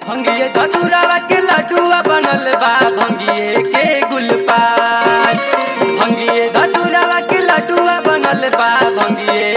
भंगिए धतुरावा के लड्डुआ बनल बा भंगिए के गुलपान भंगिए धतुरावा के लड्डुआ बनल बा भंगिए